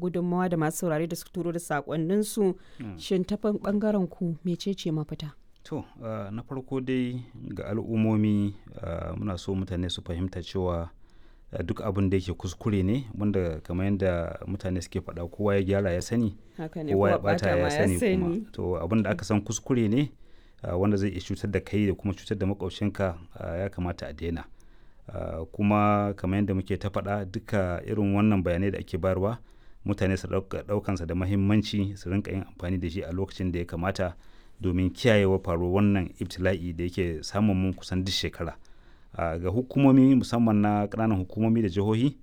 gudunmawa da masu saurare da su turo da sakonninsu shin ta bangaren ku mecece mafita to uh, na farko dai ga al'ummomi uh, muna so mutane su fahimta cewa uh, duk abin da yake kuskure ne wanda kamar yadda mutane suke faɗa kowa ya gyara ya sani kowa ya bata ya sani kuma to abin da aka san kuskure ne wanda zai iya cutar da kai da kuma cutar da makwabcinka ya kamata a daina kuma kamar yadda muke ta faɗa duka irin wannan bayanai da ake bayarwa mutane su ɗaukansa da mahimmanci su rinka yin amfani da shi a lokacin da ya kamata domin kiyayewa faruwar wannan ibtila'i da yake samun mun kusan duk shekara ga hukumomi musamman na ƙananan hukumomi da jihohi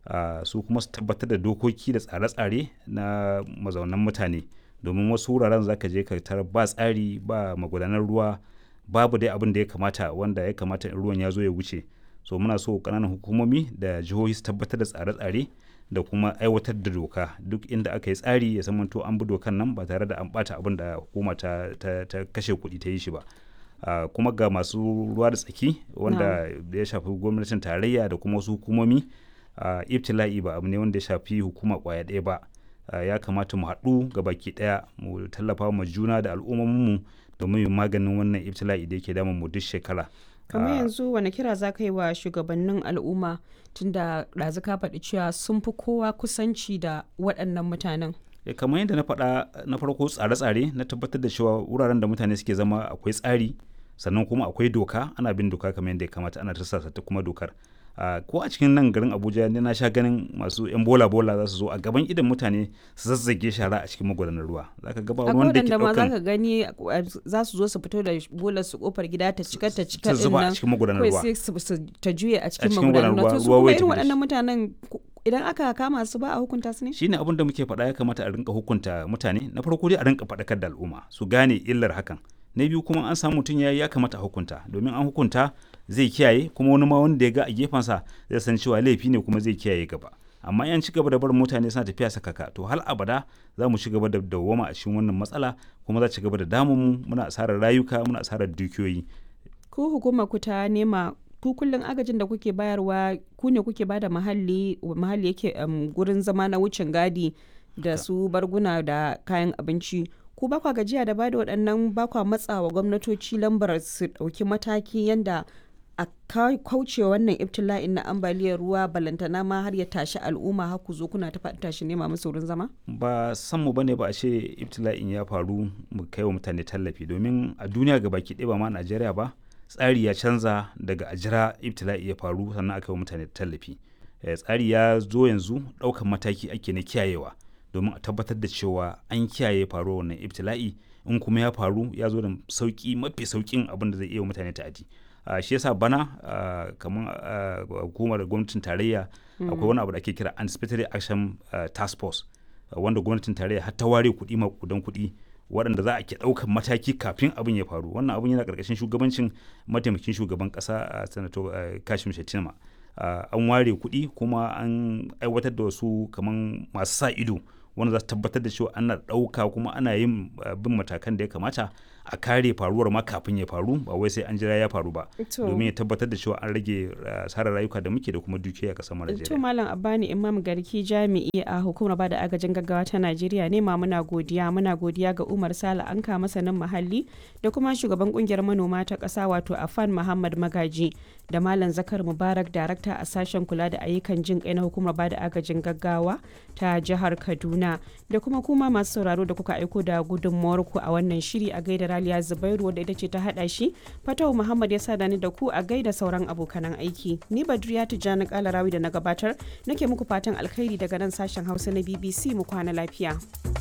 su kuma su tabbatar da dokoki da tsare-tsare na mazaunan mutane domin wasu wuraren zaka je ka tarar ba tsari ba magudanar ruwa babu dai abin da ya kamata wanda ya kamata in ruwan ya zo ya wuce so muna so ƙananan hukumomi da jihohi su tabbatar da tsare-tsare da kuma aiwatar da doka duk inda aka yi tsari ya zamanto an bi dokan nan ba tare da an bata abin da hukuma ta, ta, ta kashe kuɗi ta yi shi ba uh, kuma ga masu ruwa da tsaki wanda no. ya shafi gwamnatin tarayya da kuma wasu hukumomi uh, ibtila'i ba abu ne wanda ya shafi hukuma kwaya ɗaya ba uh, ya kamata mu haɗu ga baki ɗaya mu tallafa ma juna da al'ummominmu domin maganin wannan ibtila'i da yake damun mu duk shekara kamar yanzu wani kira za ka yi wa shugabannin al'umma tunda ɗazu ka faɗi cewa sun fi kowa kusanci da waɗannan mutanen kamar yadda na faɗa na farko tsare-tsare na tabbatar da cewa wuraren da mutane suke zama akwai tsari sannan kuma akwai doka ana bin doka kamar yadda ya kamata ana tarsasa ta kuma dokar ko a cikin nan garin abuja ne na sha ganin masu yan bola bola za su zo a gaban idan mutane su zazzage shara a cikin magudanar ruwa zaka ga ba wanda ke daukan zaka gani za su zo su fito da bolar su kofar gida ta cika ta cika din nan a cikin magudanar ruwa sai su ta juye a cikin magudanar ruwa to su kuma irin waɗannan mutanen idan aka kama su ba a hukunta su ne shine abin da muke faɗa ya kamata a rinka hukunta mutane na farko dai a rinka faɗakar da al'umma su gane illar hakan na biyu kuma an samu mutum ya ya kamata a hukunta domin an hukunta zai kiyaye kuma wani ma wanda ya ga a gefensa zai san cewa laifi ne kuma zai kiyaye gaba amma yan ci gaba da barin mutane suna tafiya sakaka to hal abada za mu ci gaba da dawwama a cikin wannan matsala kuma za ci gaba da damun mu muna asarar rayuka muna asarar dukiyoyi ko hukumar ku ta nema ku kullum agajin da kuke bayarwa ku ne kuke bada muhalli muhalli yake gurin zama na wucin gadi da su barguna da kayan abinci ku ba kwa gajiya da bada waɗannan ba kwa matsawa gwamnatoci lambar su ɗauki mataki yanda a kauce wannan ibtila'in na ambaliyar ruwa balantana ma har ya tashi al'umma har ku zo kuna ta faɗi tashi nema musu wurin zama ba san mu bane ba a ce ibtila'in ya faru mu kai wa mutane tallafi domin a duniya ga baki ɗaya ba ma Najeriya ba tsari ya canza daga a jira ibtila'i ya faru sannan aka yi wa mutane tallafi tsari ya zo yanzu ɗaukan mataki ake na kiyayewa domin a tabbatar da cewa an kiyaye faruwar wannan ibtila'i in kuma ya faru ya zo da sauki mafi saukin abin da zai iya mutane ta'adi uh, shi yasa bana uh, kamar uh, hukumar gwamnatin tarayya akwai wani abu da ake kira anticipatory action task force wanda gwamnatin tarayya har ta ware kuɗi makudan kuɗi waɗanda za a ke ɗaukan mataki kafin abin ya faru wannan abin yana ƙarƙashin shugabancin mataimakin shugaban ƙasa a sanato kashim shettima an ware kuɗi kuma an aiwatar da wasu kamar masu sa ido wanda za su tabbatar da cewa ana ɗauka kuma ana yin bin matakan da ya kamata a kare faruwar ma kafin ya faru ba wai sai an jira ya faru ba domin ya tabbatar da cewa an rage asarar rayuka da muke da kuma dukiya a ƙasar Najeriya. To Malam Abbani Imam Garki jami'i a hukumar bada agajin gaggawa ta Najeriya ne ma muna godiya muna godiya ga Umar Sala Anka masanin muhalli da kuma shugaban kungiyar manoma ta ƙasa wato Afan Muhammad Magaji da Malam Zakar Mubarak darakta a sashen kula da ayyukan jin kai na hukumar bada agajin gaggawa ta jihar Kaduna da kuma kuma masu sauraro da kuka aiko da gudunmawar ku a wannan shiri a gaida Raliya Zubairu wadda ita ce ta hada shi Fatawu Muhammad ya sada ni da ku a gaida sauran abokanan aiki ni Badriya Tijjani Kalarawi da na gabatar nake muku fatan alkhairi daga nan sashen Hausa na BBC mu kwana lafiya.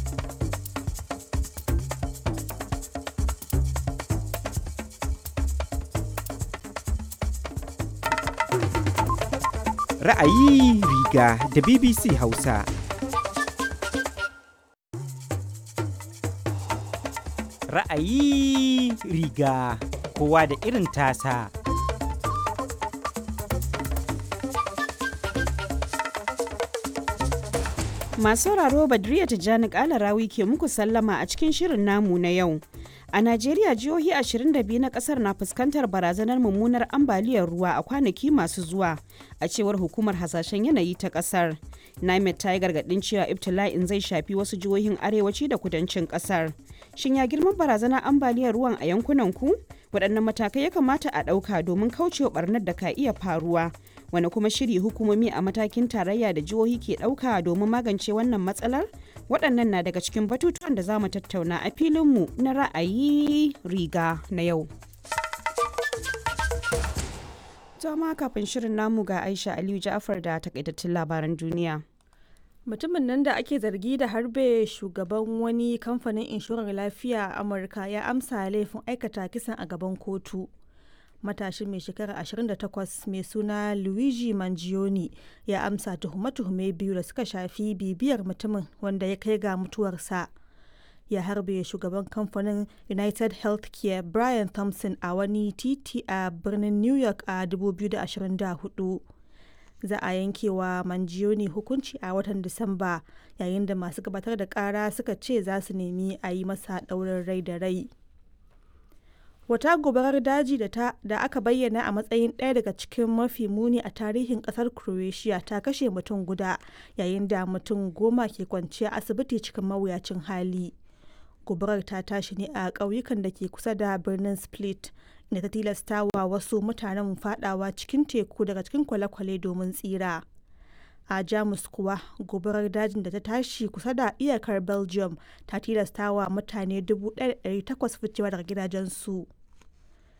Ra'ayi riga da BBC Hausa. Ra'ayi riga kowa da irin tasa. Masu sauraro Badriya Tijjani Kalarawi ke muku sallama a cikin shirin namu na yau. A Najeriya jihohi 22 na kasar na fuskantar barazanar mummunar ambaliyar ruwa a kwanaki masu zuwa a cewar hukumar hasashen yanayi ta kasar. Nimet ta yi gargaɗin cewa ibtila'in zai shafi wasu jihohin arewaci da kudancin ƙasar. Shin ya girman barazanar ambaliyar ruwan a yankunan ku? Waɗannan matakai ya kamata a ɗauka domin kaucewa ɓarnar da ka iya faruwa. Wani kuma shiri hukumomi a matakin tarayya da jihohi ke ɗauka domin magance wannan matsalar? Waɗannan na daga cikin batutuwan da za mu tattauna a filinmu na ra'ayi riga na yau. Jama kafin shirin namu ga Aisha Aliyu Ja'far da takaitattun labaran duniya. Mutumin nan da ake zargi da harbe shugaban wani kamfanin inshorar lafiya a Amurka ya amsa laifin aikata kisan a gaban kotu. Matashin mai shekara 28 mai suna Luigi Mangione ya amsa tuhume-tuhume biyu da suka shafi bibiyar mutumin wanda ya kai ga mutuwarsa. ya harbe shugaban kamfanin united healthcare brian thompson a wani titi a birnin new york a 2024 za a yankewa manjioni hukunci a watan disamba yayin da masu gabatar da kara suka ce za su nemi a yi masa ɗaurin rai da rai wata gobarar daji da, ta, da aka bayyana a matsayin ɗaya daga cikin mafi muni a tarihin ƙasar croatia ta kashe mutum guda yayin da mutum goma ke kwanciya asibiti cikin mawuyacin hali gobarar ta tashi ne a ƙauyukan da ke kusa da birnin split inda ta tilasta wa wasu mutanen fadawa cikin teku daga cikin kwale-kwale domin tsira a jamus kuwa gobarar dajin da ta tashi kusa da iyakar belgium ta tilasta wa mutane 1,800 ficewa daga gidajensu